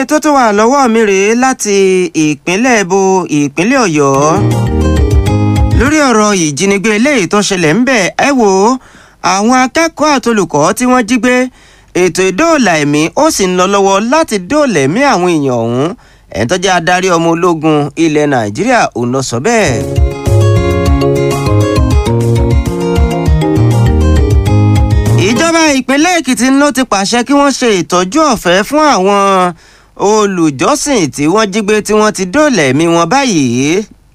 tó tó wà lọ́wọ́ mi rèé láti ìpínlẹ̀ èbó ìpínlẹ̀ ọ̀yọ́ lórí ọ̀rọ̀ ìjínigbé eléyìí tó ṣẹlẹ̀ ń bẹ̀ ẹ wò ó àwọn akẹ́kọ̀ọ́ àtolùkọ́ tí wọ́n jí gbé ètò ìdóòlà ẹ̀mí ó sì ń lọ lọ́wọ́ láti dóòlà ẹ̀mí àwọn èèyàn ọ̀hún ẹ̀ tó jẹ́ adarí ọmọ ológun ilẹ̀ nàìjíríà òun lọ sọ bẹ́ẹ̀. ìjọba ìpínlẹ̀ èkìtì ló ti pàṣẹ kí wọ́n ṣe ìtọ́jú ọ̀fẹ́ fún àwọn olùjọ́sìn tí wọ́n jí gbé tí wọ́n ti dóòlà ẹ̀mí wọn báyìí.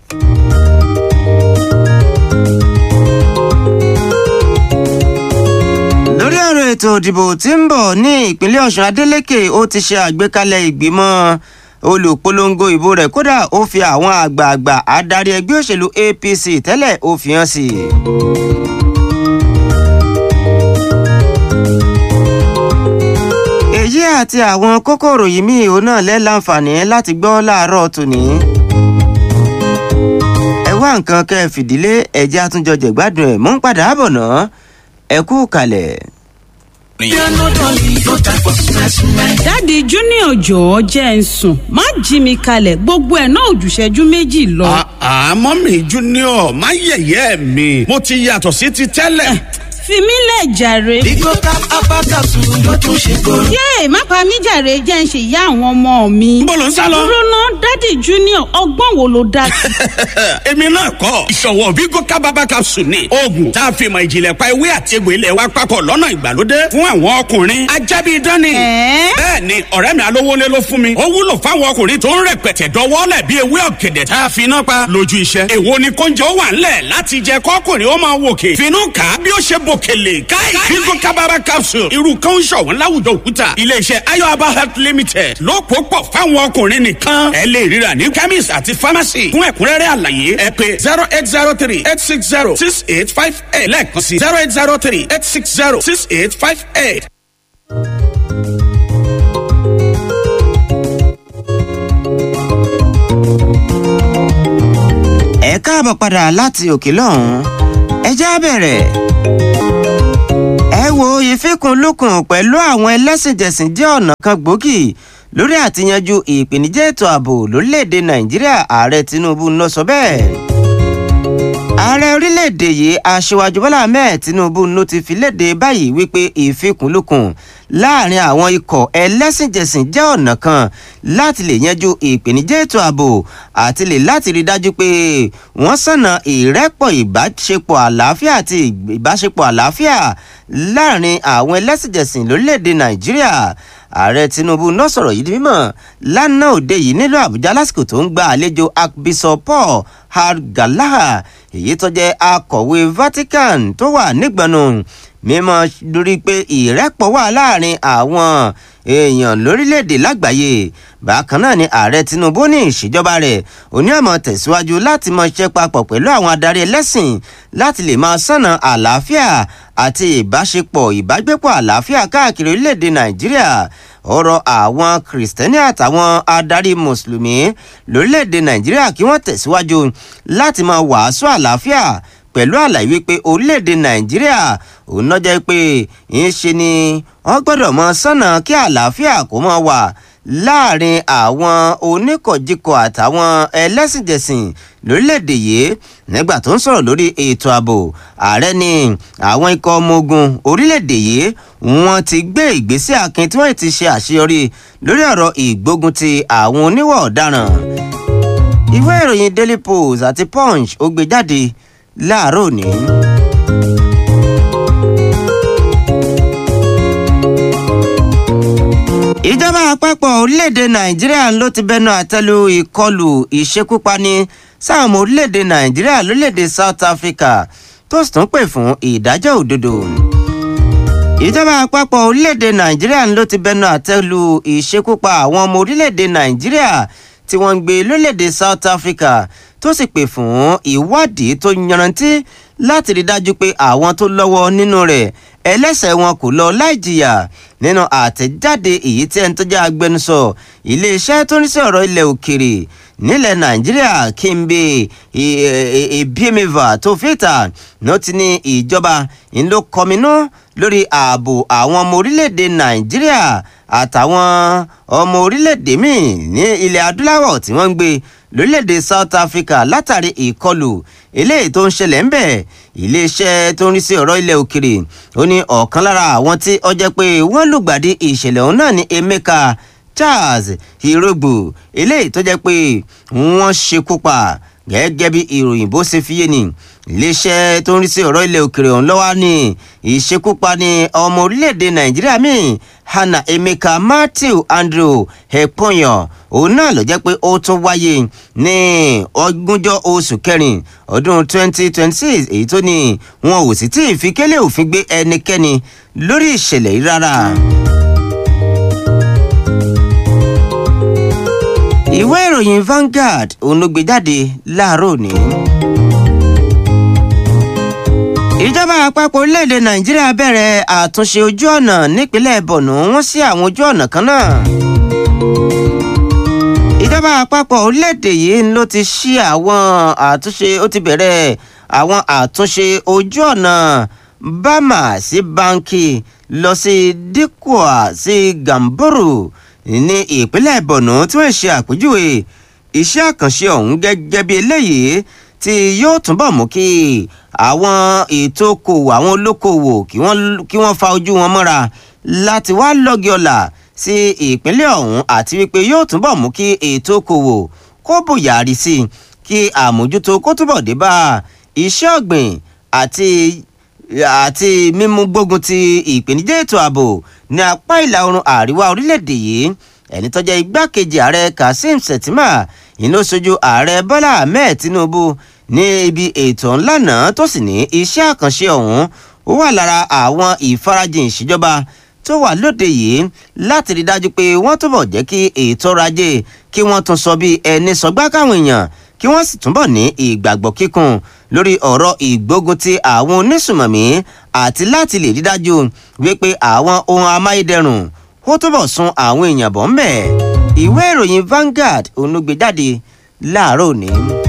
lórí ọ̀rọ̀ ètò òdìbò tí ń bọ̀ ní ìpínlẹ̀ ọ̀ṣun adeleke ó ti ṣe àgbékalẹ̀ ìgbìmọ̀ olùpolongo ìbò rẹ̀ kódà ó fi àwọn àgbààgbà adarí ẹgbẹ́ òṣèlú apc tẹ́lẹ̀ ó fi hàn sí i. èyí àti àwọn kókòrò yìí míì òun náà lẹ́ láǹfààní láti gbọ́ láàárọ̀ tòní. ẹ wá nǹkan kẹ́ ẹ fìdílé ẹ̀jẹ̀ àtúnjọ jẹ̀gbádùn ẹ̀ mú ń padà bọ̀ náà ẹ kú kalẹ̀. dáàdi junior jọ̀ọ́ jẹ́ ń sùn má jí mi kalẹ̀ gbogbo ẹ̀ náà òjùṣẹ́jú méjì lọ. àmọ́ mi junior má yẹ̀yẹ́ mi mo ti yàtọ̀ sí ti tẹ́lẹ̀. fi mí lẹ̀ jàre. Bigo cap apakasu ló tún ṣe kóró. yéè má pa mí jàre jẹ́ ń ṣe ìyá àwọn ọmọ mi. Níbo ló ń sá lọ? dúró ná dáàdi junior ọgbọ́n wo ló dá sí. èmi náà kọ́ ìṣọ̀wọ́ Bigo kábàbà capsule ni oògùn tá a fi mọ̀ ìjìnlẹ̀ pa ewé àti egbò ilẹ̀ wa papọ̀ lọ́nà ìgbàlódé fún àwọn ọkùnrin ajábí dání. Ẹ̀ẹ́? bẹ́ẹ̀ ni ọ̀rẹ́ mi alówólé ló fún mi ó wúlò fáwọn ọkùnrin tó ń rẹpẹtẹ dọwọ́lẹ̀ bí ewé ọ̀gẹ̀dẹ̀ tá a fi iná pa lójú iṣẹ́. èwo ni kóúnjẹ ó wà ńlẹ̀ láti jẹ kọ́kùnrin ó máa wòkè finú kà á bí ó ṣe bòkèlè káì Bigo kábàbà capsule irú kan ń ṣọ̀wọ́n láwùjọ òkúta iléeṣẹ́ ayọ̀aba health limited ló pò pọ̀ fáwọn ọkùnrin nìkan ẹ lè ríra ní chemist àti pharmacy fún ẹ̀kúnrẹ́rẹ́ àlàyé ẹ pé zero eight zero three eight six zero six eight five eight lẹ́ẹ̀kan sí zero eight zero three eight six zero six eight five eight. ẹ káàbọ̀ padà láti òkè lọ́hùn-ún ẹ já bẹ̀rẹ̀. ẹ wo ìfikùnlukùn pẹ̀lú àwọn ẹlẹ́sìnjẹsìn jẹ́ ọ̀nà kan gbòógì lórí àtiyanjú ìpèníjà ètò ààbò lórílẹ̀‐èdè nàìjíríà ààrẹ tinubu ló sọ bẹ́ẹ̀. ààrẹ orílẹ̀‐èdè yìí aṣíwájú bọ́lá ahmed tinubu ló ti fi léde báyìí wípé ìfikùnlukùn láàrin àwọn ikọ̀ ẹlẹ́sìnjẹsìn jẹ́ ọ̀nà kan láti lè yanjú ìpèníjà ètò ààbò àti lè láti rí dájú pé wọ́n sànà ìrẹ́pọ̀ ìbáṣepọ̀ àlàáfíà àti ìbáṣepọ̀ àlàáfíà láàrin àwọn ẹlẹ́sìnjẹsìn lórílẹ̀‐èdè nàìjíríà ààrẹ tinubu náà sọ̀rọ̀ yìí di mímọ̀ lánàá òde yìí nílùú àbújá lásìkò tó ń gba àlejò archbishop paul hargalaha èyí tó jẹ́ akọ̀wé vatican tó wà nígbọ̀nù mímọ̀ lórí pé ìrẹ́pọ̀ wà láàrin àwọn èèyàn lórílẹ̀‐èdè lágbàáyé bákan náà ni ààrẹ tinubu ní ìṣèjọba rẹ̀ onímọ̀ tẹ̀síwájú láti mọ iṣẹ́ papọ̀ pẹ̀lú àwọn adarí ẹlẹ́sìn láti lè máa sànà àlàáfíà àti ìbáṣepọ̀ ìbágbépọ̀ àlàáfíà káàkiri orílẹ̀‐èdè nàìjíríà ọ̀rọ̀ àwọn kìrìsìtẹ́nì àtàwọn adarí mùsùlùmí lórílẹ̀‐èdè nàìjíríà kí wọ́n tẹ̀síwájú láti máa wàásù àlàáfíà pẹ̀lú àlàyé wípé orílẹ̀‐èdè nàìjíríà òun náà jẹ́ pé ń ṣe ni wọ́n gbọ́dọ̀ mọ sọ́nà kí àlàáfíà kó mọ́ wà láàrin àwọn oníkọ̀jikọ̀ àtàwọn ẹlẹ́sìnjẹsìn lórílẹ̀‐èdè yìí nígbà tó ń sọ̀rọ̀ lórí ètò ààbò ààrẹ ni àwọn ikọ̀ ọmọ ogun orílẹ̀‐èdè yìí wọ́n ti gbé ìgbésẹ̀ akin tí wọ́n ti ṣe àṣeyọrí lórí ọ̀rọ̀ ìgbógun ti àwọn oníwà ọ̀daràn ìwé ìròyìn daily post àti punch ó gbé jáde láàárọ̀ òní. ìjọba àpapọ̀ orílẹ̀-èdè nàìjíríà ló ti bẹnu àtẹ́lu ìkọlù ìṣekúpani sáwọn ọmọ orílẹ̀-èdè nàìjíríà lórílẹ̀-èdè south africa tó sì tún pè fún ìdájọ́ òdodo. ìjọba àpapọ̀ orílẹ̀-èdè nàìjíríà ló ti bẹnu àtẹ́lu ìṣekúpa àwọn ọmọ orílẹ̀-èdè nàìjíríà tí wọ́n ń gbé lórílẹ̀-èdè south africa tó sì pè fún ìwádìí tó yanrantí láti rí dájú pé àwọn tó lọ́wọ́ nínú rẹ̀ ẹlẹ́sẹ̀ wọn kò lọ láì jìyà nínú àtẹ̀jáde èyí tí ẹni tó jẹ́ agbẹnusọ iléeṣẹ́ tó ń sí ọ̀rọ̀ ilẹ̀ òkèrè nílẹ̀ nàìjíríà kímbe ebiemeva tó fìtà ló ti ní ìjọba ń ló kọminú lórí ààbò àwọn ọmọ orílẹ̀-èdè nàìjíríà àtàwọn ọmọ orílẹ̀-èdè míì ní ilẹ̀ adúláwọ̀ tí wọ́n ń gbé lórílẹ̀-èdè South Africa látàrí ìkọlù eléyìí tó ń ṣẹlẹ̀ ń bẹ̀ iléeṣẹ́ tó ń rí sí ọ̀rọ̀ ilẹ̀ òkèrè ó ní ọ̀kan lára àwọn tí ó jẹ́ pé wọ́n lùgbàdì ìṣẹ̀lẹ̀ ọ̀hún náà ní Emeka Charles Irogbo eléyìí tó jẹ́ pé wọ́n ṣekú pa gẹ́gẹ́ bí ìròyìn bó ṣe fi yé ni iléeṣẹ́ tó ń rí sí ọ̀rọ̀ ilẹ̀ òkèrè ọ̀hún lọ́wọ́ ní ìṣekúpani ọmọ orílẹ̀-èdè nàìjíríà míì hannah emeka matthew andrew eponyan òun náà ló jẹ́ pé ó tún wáyé ní ogúnjọ́ oṣù kẹrin ọdún 2026 èyí tó ní wọn ò sì tí ì fi kélé òfin gbé ẹnikẹ́ni lórí ìṣẹ̀lẹ̀ yìí rárá. ìwé ìròyìn Vanguard òun ló gbé jáde láàárọ̀ òní. ìjọba àpapọ̀ orílẹ̀-èdè nàìjíríà bẹ̀rẹ̀ àtúnṣe ojú ọ̀nà nípínlẹ̀ borno wọ́n sí àwọn ojú ọ̀nà kan náà. ìjọba àpapọ̀ orílẹ̀-èdè yìí ló ti ṣí àwọn àtúnṣe ó ti bẹ̀rẹ̀ àwọn àtúnṣe ojú ọ̀nà bama sí banki lọ sí dikwa sí gamboro ní ìpínlẹ̀ borno tí wọ́n ṣe àpèjúwe iṣẹ́ àkànṣe ọ̀hún gẹ́gẹ́ bí eléyìí tí yóò túnbọ̀ mú kí àwọn ètò okòwò àwọn olókoòwò kí wọ́n fa ojú wọn mọ́ra láti wá lọ́gì ọ̀la sí ìpínlẹ̀ ọ̀hún àti wípé yóò túnbọ̀ mú kí ètò okòwò kó bùyàrí sí i kí àmójútó kó túbọ̀ dé bá iṣẹ́ ọ̀gbìn àti àti mímú gbógun ti ìpèníjà ètò ààbò ní apá ìlà oòrùn àríwá orílẹ̀-èdè yìí ẹni tó jẹ́ igbákejì ààrẹ Kazeem Shettima ìlú ṣojú ààrẹ Bọ́lá Ahmed Tinubu ní ibi ètò ńlá náà tó sì ní iṣẹ́ àkànṣe ọ̀hún ó wà lára àwọn ìfarajìn ìṣèjọba tó wà lóde yìí láti rí dájú pé wọ́n túbọ̀ jẹ́ kí ètò ọrọ̀ ajé kí wọ́n tún sọ bí ẹni sọgbá káwọn èèyàn kí wọ́n sì túbọ̀ ní ìgbàgbọ́ kíkún lórí ọ̀rọ̀ ìgbógun ti àwọn onísùmọ̀mí àti láti lè rí dájú wípé àwọn ohun amáyédẹrùn ó túbọ̀ sun àwọn èèyàn bọ̀ ń bẹ̀ ìwé ìròyìn Vanguard onúgbèjáde láàárọ̀ òní.